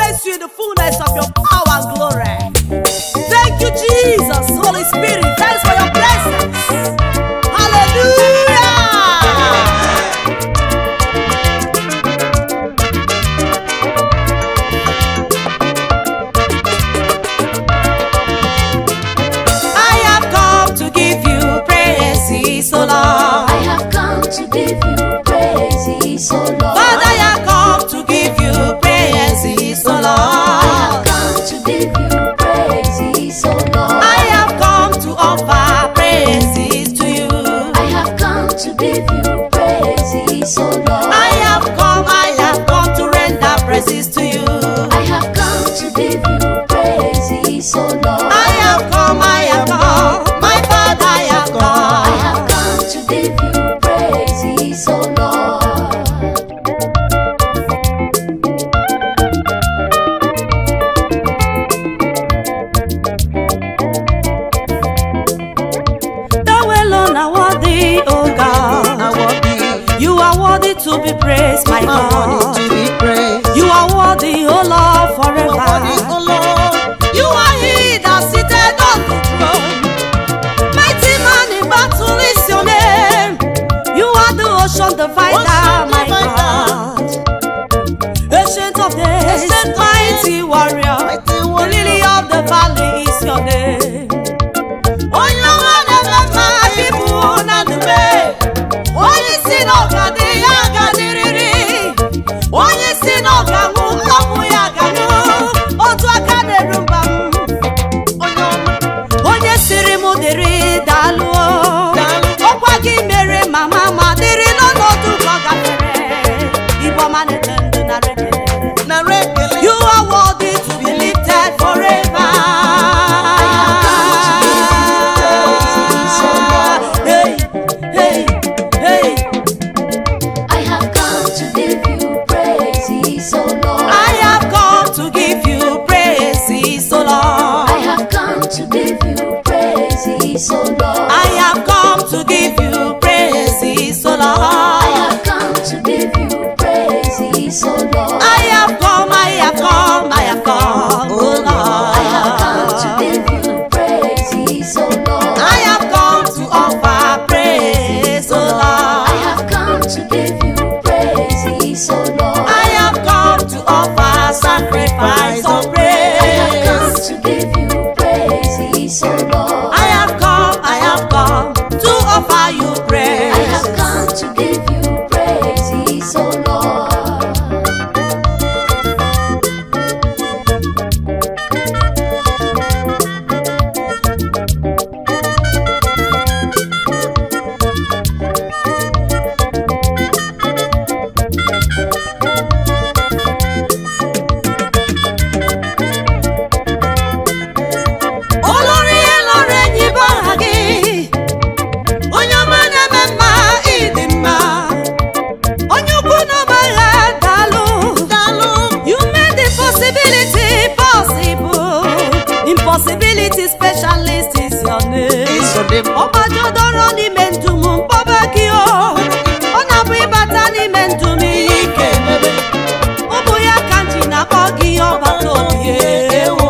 place you in the fullness of your power and glory. Thank you, Jesus, Holy Spirit. Thanks for your presence. Hallelujah. I have come to give you praise, O Lord. I have come to give you praise, O Lord. Father, I have come to give you praise, O I Lord. have come to give you praise, O Lord. I have come to offer praises to you. I have come to give you praise, O Lord. I have come, I have come to render praises to you. I have come to give you praise, O Lord. I have come, I have come, my Father, I have I come. have come to give you praise, O Lord. Thou alone are worthy, O God. You are worthy to be praised, my God. You are worthy, O Lord, forever. You are he that sitteth on the throne. Mighty man in battle is your name. You are the ocean divider, my God. Ancient of days, mighty warrior. The lily of the valley is your name. Onye ọma na-eme mma bipụ na ndube. Onye si n'ọga dị ya gadiriri. Onye si n'ọga nwụ ọnwụ ya ganụ. Otu aka na-eru mba m. onye siri m dịrị dalụọ ọkwa gị mere mama ma dịrị n'ọnọdụ ka ọ gafere igbo ọma na-eche ndụ na rekele You are worthy to be lifted forever. Hey, hey, hey. I have come to give you praise, O Lord. I have come to give you praise, O Lord. I have come to give you praise, O Lord. I have come to give you praise, O I Lord. have come to give you praise, O Lord. I have come, I have come, I have come, oh Lord. I have come to give you praise, O Lord. I have come to offer praise, oh I Lord. have come to give you praise, O Lord. I have come to offer sacrifice of I have come praise. to give you praise, O Lord. I have come, I have come to offer you I praise. have come to give you praise, O Lord. Olórí elórí enyi bụ aha gị. Onye ọma na-eme mma, ịdị mma. Onye ukwu n'ọba agha, daalụ. You made the possibility possible. Impossibility specialist is your name. ọgbajudoro n'ime ndụ m mkpọba gị o ọ na-abụ ịbata n'ime ndụ m ihe ike emebe ọ bụ ya ka m ji na-akpọ gị ọgbata obi ewo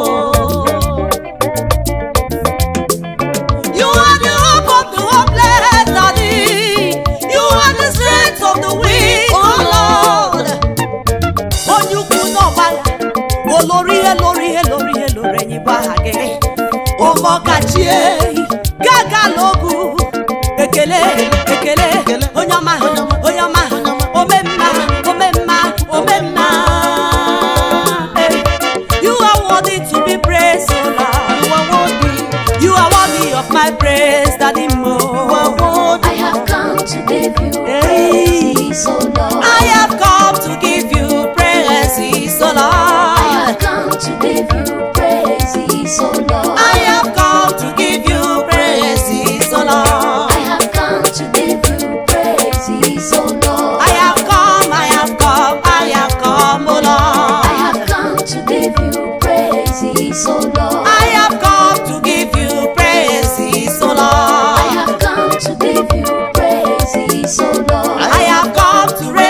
You are the hope of the hopeless, Daddy. You are the strength of the weak, oh Lord. Onye ukwu n'ọgbala, olórí elórí elórí elórí enyi bụ aha gị. Ụmọkachie, gaga n'ogwu, ekele ekele, onye ọma onye ọma, omemma omemma omemma. Eh, You are worthy to be praised, O Lord. You are worthy of my praise, Daddy Mo. I have come to give you Hey. praise, O Lord. I have come to give you praises, O I Lord. have come to give you praise, O Lord. I have come to give you praises, O Lord. I have come to give you praise, O Lord. I have come, I have come, I have come, O I Lord. have come to give you praise, O Lord. I have come to give you praises, O I Lord. have come to give you praise, O Lord. I have come to raise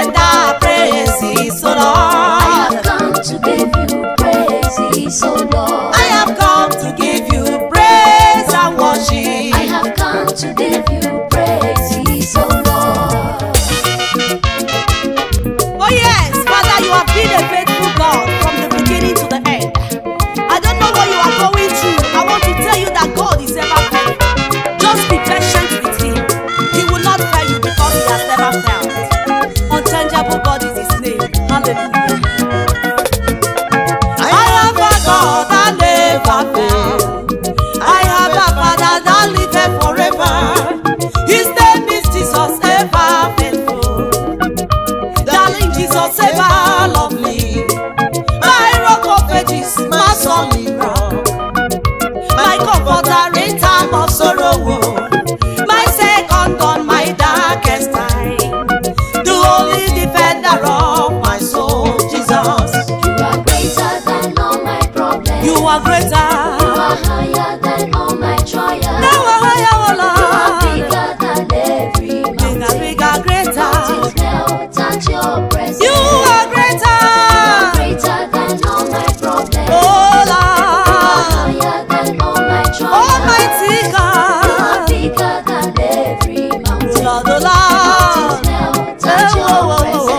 only defender of my soul, Jesus. You are greater than all my problems. You are greater. You are higher than all my trials. Now I higher, oh You are Lord. bigger than every Bigger, mountain. bigger, greater. Mountains melt at your presence. You are greater. greater than all my problems. Oh You are Lord. higher than all my trials. Almighty You are God. bigger than every mountain. Lord, oh Lord. Mountains melt at Oh, your oh, oh, presence.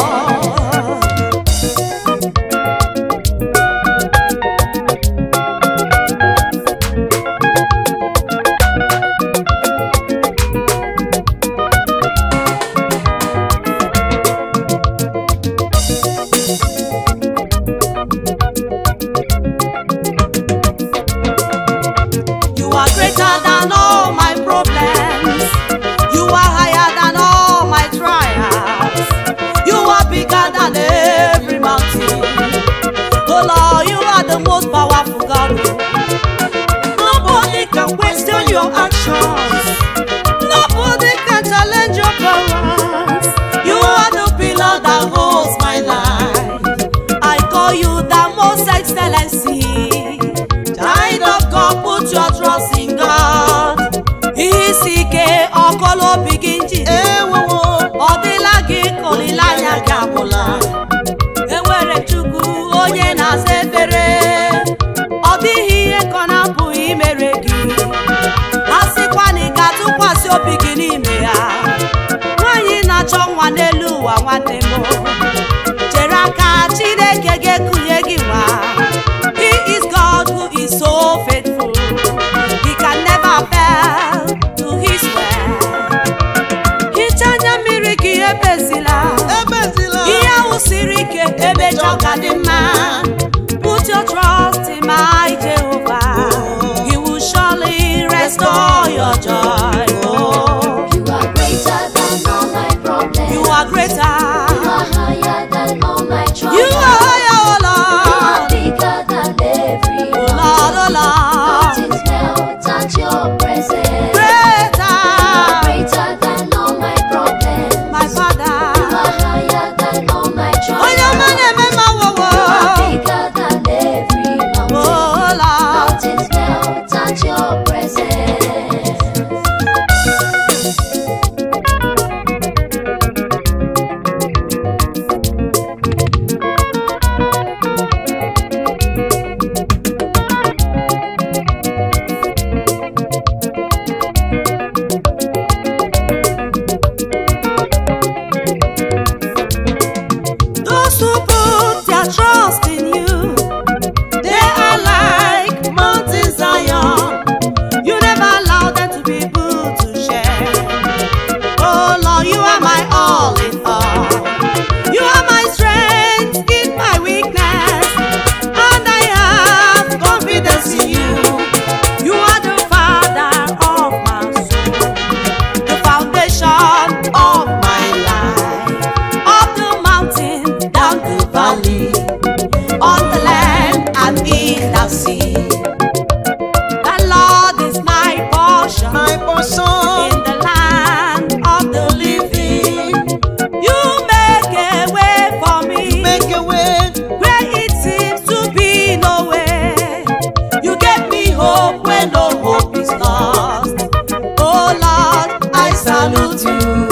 oh. You are greater than all my problems. You are higher than all my trials. You are bigger than every mountain. Oh Lord, you are the most powerful God. Nobody can question your actions. Nobody can challenge your powers. You are the pillar that holds my life. I call you the most excellency. Child of God, put your trust in God. Isi ike ọkọlọ obi gị njide. Ọ dịla gị ka olileanya gị agwụla. Enwere Chukwu onye na-asa efere. Ọ dịghị ihe ka ọ na-apụghị imere gị. A sịkwa na ị ga-atụkwasị obi gị n'ime ya. Nwaanyị na-achọ nwa n'elu ụwa nwanne m. Chere aka Chineke ga-ekunye gị nwa. He is God who is so faithful. He can never fail to his word. Hichaa anya mmiri gị ebezila. Ihe ahụ siri ike emecha ọ ga dị mma. Put your trust in my Jehovah. He will surely restore your joy. Oh, You are greater than all my problems. you are greater. You are higher than all my trials. You are higher, oh You are Lord. bigger than every Oh Lord, oh Lord. Mountains melt at your presence. Greater. Greater than all my problems. My Father. You are higher than all my Onye ọma trials. na-eme mma wowo. You are bigger than every mountain. Oh Lord. Mountains melt at your presence. Those who put their trust in you, they are like Mountain Zion. You never allow them to be put to shame. Oh Lord, you are my all in all. You are my strength in my weakness, and I have confidence in you. You are the Father of my soul, the foundation of my life up the mountain, down the valley, on the land and in the sea. The Lord is my portion, my portion. in the land of the living. You make a way for me Make a way. where it seems to be no way. You gave me hope when no hope is lost. Oh Lord, I salute you.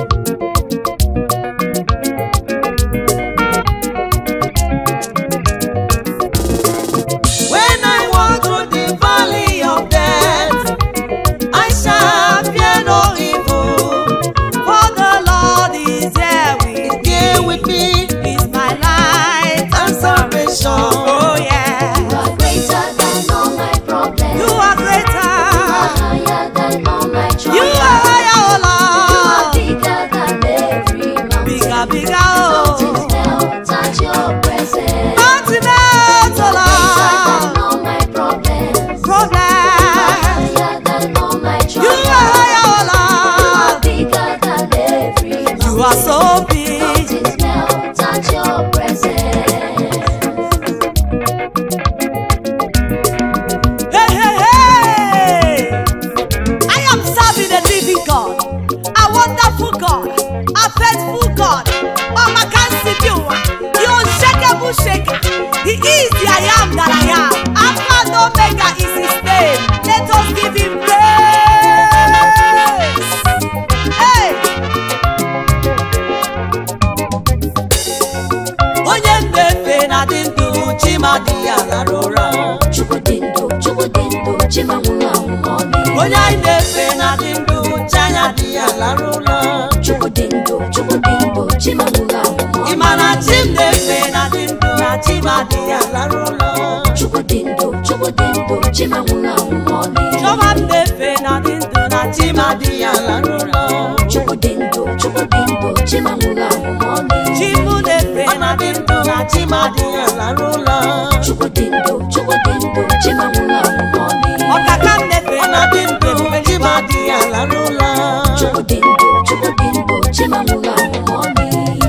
When I walk through the valley of death, I shall fear no evil, for the Lord is there with here with me He's my light and salvation. Oh yeah, You are greater than all my problems. you are You are greater. higher than all my trials. You are higher, You are oh bigger than every Lord. mountain. Bigger, bigger, Mountains oh. melt at your presence. Mountain melt, Greater oh than all my problems. Lord. Problem. Higher than all my trials. You are higher, You are oh Lord. bigger than every mountain. You are so big. Mountains melt at your presence. Hey, hey, hey! I am serving a living God, a wonderful God, a faithful God, ọmaka nsi dị ụwa the unshakable shaker he is the I am that I am Alpha and Omega is his name let us give him praise hey! onye mmefe na dị ndụ chimadi ya lara ụra Chukwu dị ndụ, Chukwu dị ndụ, Chima nwụrụ anwụ ma ọ dị. onye anyị na-efe na dị ndụ chanya dị ya lara ụra Chukwu dị ndụ, Chukwu dị ndụ, Chima nwụrụ anwụ ma ọ dị. ịma na chi m na-efe na dị ndụ na chimadi ya lara ụra Chukwu dị ndụ, Chukwu dị ndụ, Chima nwụrụ anwụ ma ọ dị. chiọma m na-efe na dị ndụ na chimadi ya lara ụra Chukwu dị ndụ, Chukwu dị ndụ, Chima nwụrụ anwụ ma ọ dị. chi m na-efe na dị ndụ na chimadi ya lara ụra Chukwu dị ndụ, Chukwu dị ndụ, Chima nwụrụ anwụ ma ọ dị. ọkaka m na-efe na dị ndụ chimadi ya lara ụra Chukwu dị ndụ, Chukwu dị ndụ, Chima nwụrụ anwụ ma ọ dị.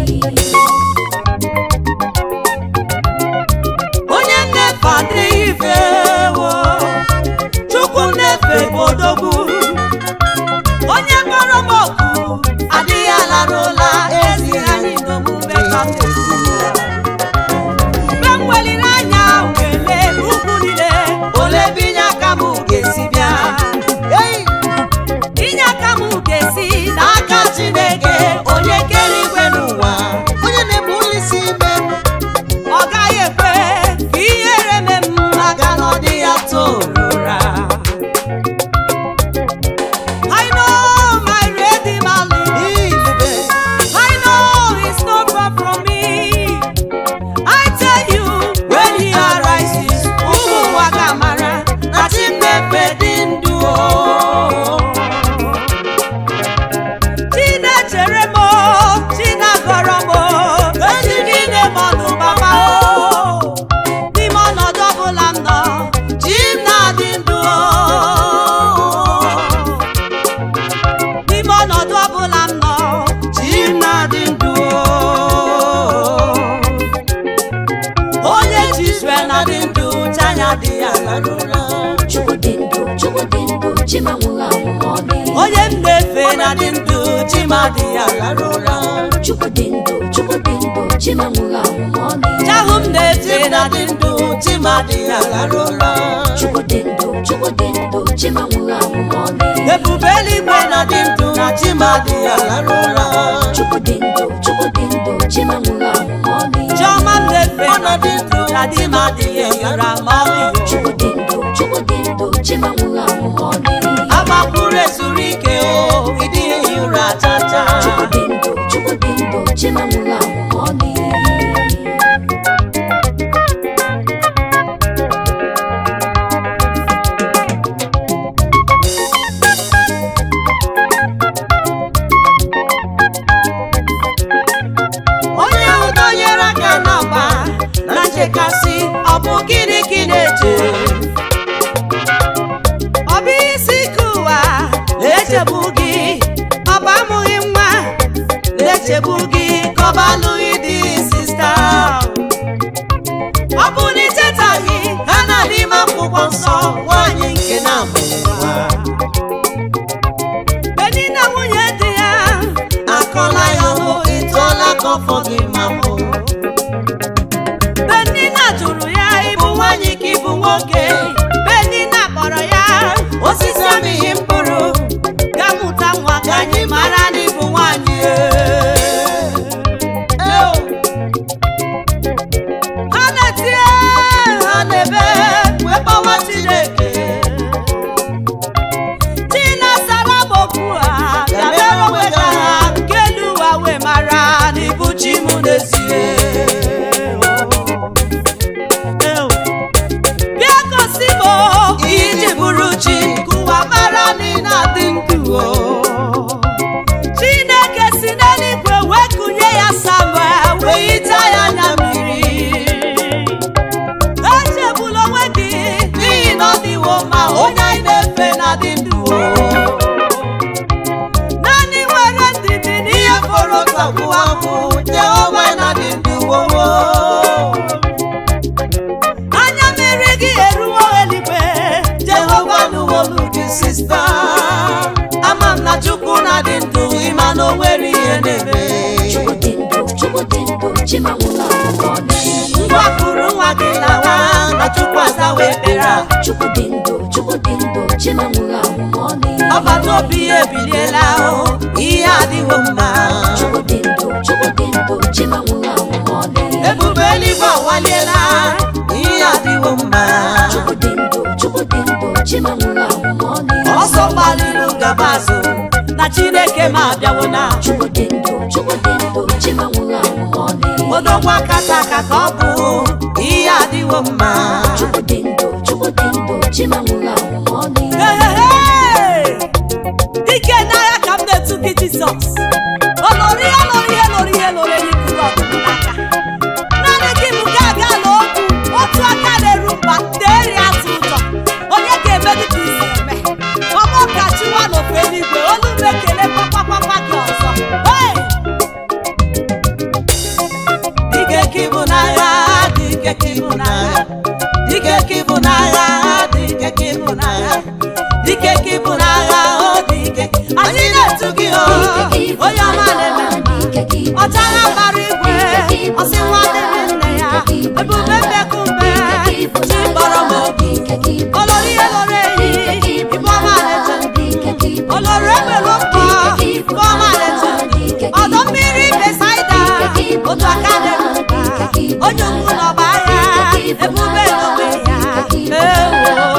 onye nnefe adịghị ife wo chukwu nnefe bụ odogwu onye kpọrọ m oku adịghị alara ụla ezi anyị n'omume ka m na-ekwu ya. mgbe m weliri anya wele ugwu niile ole ebe inye aka m ga-esi bịa Ei! inye aka m ga-esi n'aka chineke onye kere igwe n'ụwa onye na-ebu ụlọ isi ime m ọ gaghị ekwe ka ihere mee m maka na ọ dị ya torora I know my Redeemer lives. I know he's not far from me. I tell you, when he arises, ụmụ ụwa ga-amara na Chineke dị ndụ o. Chinechere m o, Chinagọrọ m o, eji gị nye m ọnụ gbama o. N'ime ọnọdụ ọbụla m nọ, chi m na-adị ndụ o. N'ime ọnọdụ ọbụla m nọ, chi m na-adị ndụ o. Onye chi Izrel na-adị ndụ, chi anya dị ya lara ụra. Chukwu dị ndụ, Chukwu dị ndụ, Chima nwụrụ anwụ ma ọ dị. onye m na-efe na dị ndụ chimadị ya lara ụra Chukwu dị ndụ, Chukwu dị ndụ, Chima nwụrụ anwụ ma ọ dị. chahụ m na-efe na dị ndụ chimadị ya lara ụra Chukwu dị ndụ, Chukwu dị ndụ, Chima nwụrụ anwụ ma ọ dị. ebube eluigwe na dị ndụ na chimadị ya lara ụra Chukwu dị ndụ, Chukwu dị ndụ, Chima nwụrụ anwụ ma ọ dị. chiọma m na-efe na dị ndụ na chimadị ya yara ma ọ dị Chukwu dị ndụ, Chukwu dị ndụ, Chima nwụrụ anwụ ma ọ dị. agbapụrụ ezuru ike o ịdịghị ụra chacha Chukwu dị ndụ, Chukwu dị ndụ, Chima nwụrụ anwụ ma ọ dị. onye udo nyere aka n'ọgba na nchekasị ọ bụ gịnị ka ị na-eche ọ bụ isi ike ụwa na-echegbu gị ọ bụ amụghị nwa na-echegbu gị ka ọ bụ alụghị di sista ọ bụ na ichetaghị ha na n'ime akwụkwọ nsọ nwaanyị nke na-amụghị nwa Bedi na nwunye di ya akọla ya ọnụ ịtụọla ka ọfọ gị ma mbụ Benina jụrụ ya ịbụ nwaanyị ka ịbụ nwoke Benina kpọrọ ya osisi amịghị mkpụrụ ga mụta nwa ka anyị mara na ịbụ nwaanyị Eo. ha na-etie ha na-ebe wee gbawa Chineke tinasara m okwu a dabere onwe ka ha nke elu ụwa wee mara na ịbụ chi m n'ezie bịa gosi m iji bụrụ chi ka ụwa Chimanwụla Mọni. ngwa kụrụ nwa gị lawa na chukwu azawa ekpere a Chukwu dị ndụ, Chukwu dị ndụ, Chimanwụla Mọni. ọbata obi ya ebiliela o ihe adịghị mma Chukwu dị ndụ, Chukwu dị ndụ, Chimanwụla Mọni. ebube eluigwe awaliela ihe adịghị mma Chukwu dị ndụ, Chukwu dị ndụ, Chimanwụla Mọni. ọsọ gbalịrị gaba azụ na chineke ma abịawo na Chukwu dị ndụ, Chukwu dị ndụ, Chimanwụla Mọni. odogwu akata aka ka ọ bụ ihe adịghị mma Chukwu dị ndụ, Chukwu dị ndụ, Chimanwụla Mọni. dike n'agha ka m na-etu gị jizọs olori ihe lori ihe lori ihe lori ihe ikuru ọdụm n'aka naanị gị bụ ga aga n'okwu otu aka na-eru mba teeri atụ ụjọ onye ga-eme dị ka isi eme ọmụ ka chiwa n'ofe eluigwe olu m ekele kpakpakpakpa gị ọzọ Hey! dike ka ịbụ n'agha dike ka ịbụ n'agha dike ka ịbụ n'agha dike ka ịbụ n'agha dike ka ịbụ n'agha o dike anyị na-etu gị o onye ọma na-eme mma ọchagha gbara igwe ọsị nwa dịrị nne ya ebube mbekume chi kpọrọ m obi olori ihe lori ehi ibe ọma na-eche olori egbelu mkpọ ibe ọma na-eche ọdọ mmiri besaida otu aka na-eru mba onye ukwu n'ọba ya ebube n'onwe ya ewo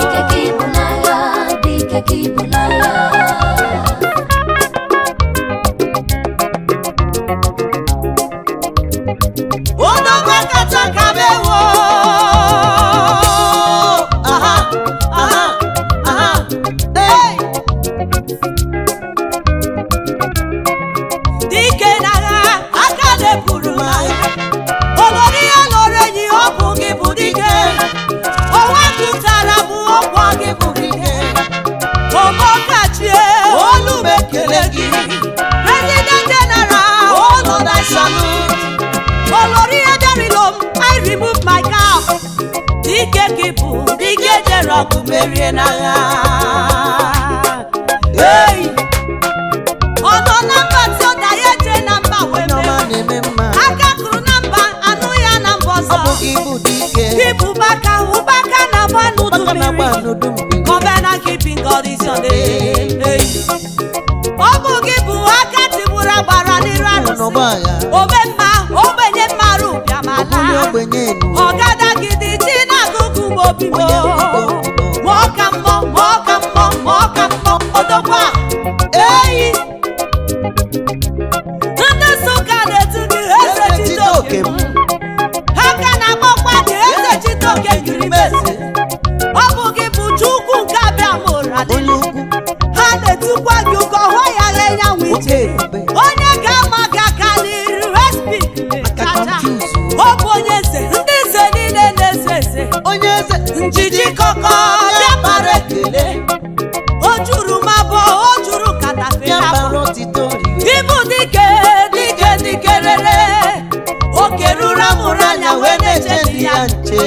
odogwu kacha ka mewo aha aha aha hey! dike n'agha aka na-eburu m agha olori ya lọrọ enyi ọ bụ gị bụ dike onwe tụtara m ọgwọ gị bụ dike omokachie olu m ekele gị president general olu na salute olori edarilo m i remove my cap dike gị bụ dike jere ọgụ merie n'agha hey! ọ nọ na mba tí ọ da ya eje na mba wee onye ọma mee na-eme mma aka kụrụ na mba anụ ya na mba ọ ọzọ bụ gị bụ dike Ibu baka ụbaka na agba n'udu maka na agba mmiri n'udu mmiri Covenant keeping God is your name. Hey. ọ bụ gị bụ aka tigburu agbara n'iru nọ arụsị n'ọgba agha ome mma ogbenye mmarụ ọbụli bịamala ogbenye enu ọgada gidi ji n'akụkụ m obi m onye mbido mbido ma ọ ka mmọ ma ọ ka mmọ ma ọ ka mmọ odogwu a eyi ndị nsụka na-etu gị eze Eze chitoke Chitoke m m. ha ka na-akpọkwa gị eze chitoke girimeze ọ bụ gị bụ chukwu nke abịa mụra onye ukwu ha na-etukwa gị ụkọ hụ ya gha nyanwụ oke ije ebube onye ga-ama gị aka n'iru respik aka confuse ọ bụ onye eze ndị eze niile na-eze eze onye eze njiji kọkọ bịa bara ekele o juru m abụọ o juru bịa katapila bara otito rie ibu dike dike dike rere oke ruru amụrụ anya wee na-eche di ya nche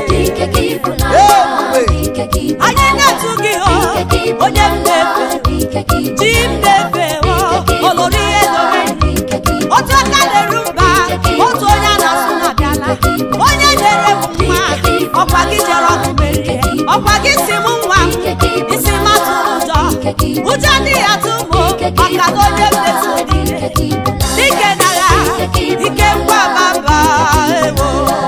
anyị na-etu gị hụ onye m na-efe ji m na-efe hụ olori ihe lori otu aka na-eru mba otu onye a na-asụ na abịala onye nyere m nwa ọkwa gị jere ọgụ merie ọkwa gị si m nwa isi matụ ụjọ ụjọ adịghị atụ m maka na onye m na-eso niile dike nagha ike ngwa baba ewo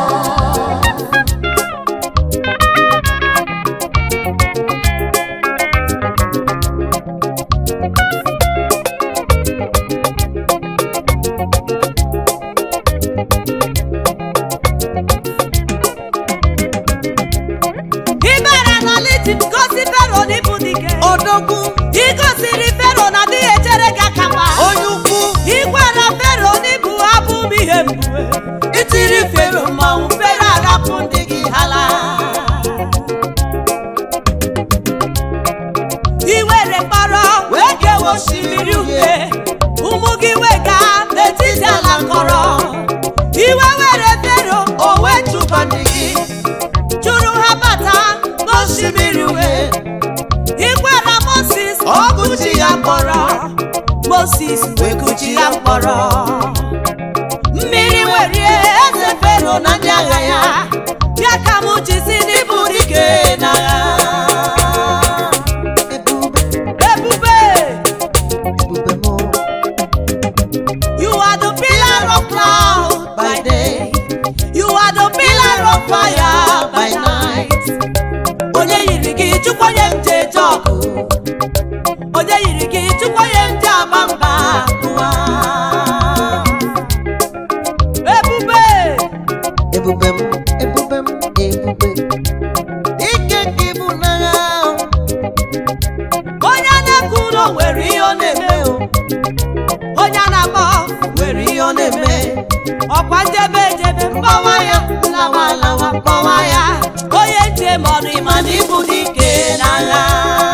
ibere n'aliti gosi fero n'ịbụ dike odogwu igosiri fero na adịghị echere gị aka mgba onye ukwu igwara fero n'ịbụ abụ m ihe mgbe itiri fero mmanwụ fero arapụ ndị gị hala iwere mkpọrọ wee kewa osimiri uhie ụmụ gị wega n'etiti ala kọrọ iwe were fero o wee chụba ndị gị chụrụ ha bata n'osimiri uhie igwara moses ọgụchi ya mkpọrọ moses wee kuchi ya mkpọrọ mmiri were fero na ndị agha ya ya ka m ji si n'ịbụ ịbụ dike n'agha ebube ebube m you are the pillar of cloud by day you are the pillar of fire by night onye yiri gị chukwu onye m ji eje ọgụ onye yiri gị chukwu onye m ji ama mba ụwa ebube ebube m ebube m ebube ike gị bụ n'agha onye na-ekwu ụlọ nwere ihe ọ na-eme o. onye a na-akpọ nwere ihe ọ na-eme ọkwa njebe ejebe mgbawa ya lawa lawa mgbawa ya onye njem ọnụ ịma na ịbụ dike n'agha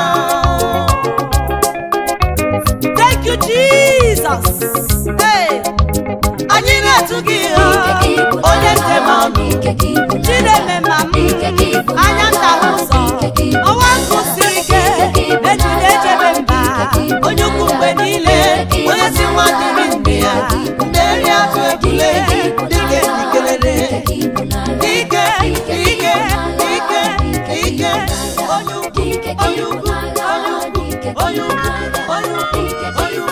thank you jesus hey. anyị na-etu gị ihe onye njem ọnụ chineme ma m anya nta ụzọ ọnwa nkụ siri ike ejide echebe mba onye ukwu mgbe niile onye si nwa dịrị ndị ya ndị eri atụ ebule dike dikelere ike ike ike ike onye ukwu onye ukwu onye ukwu onye ukwu onye ukwu onye ukwu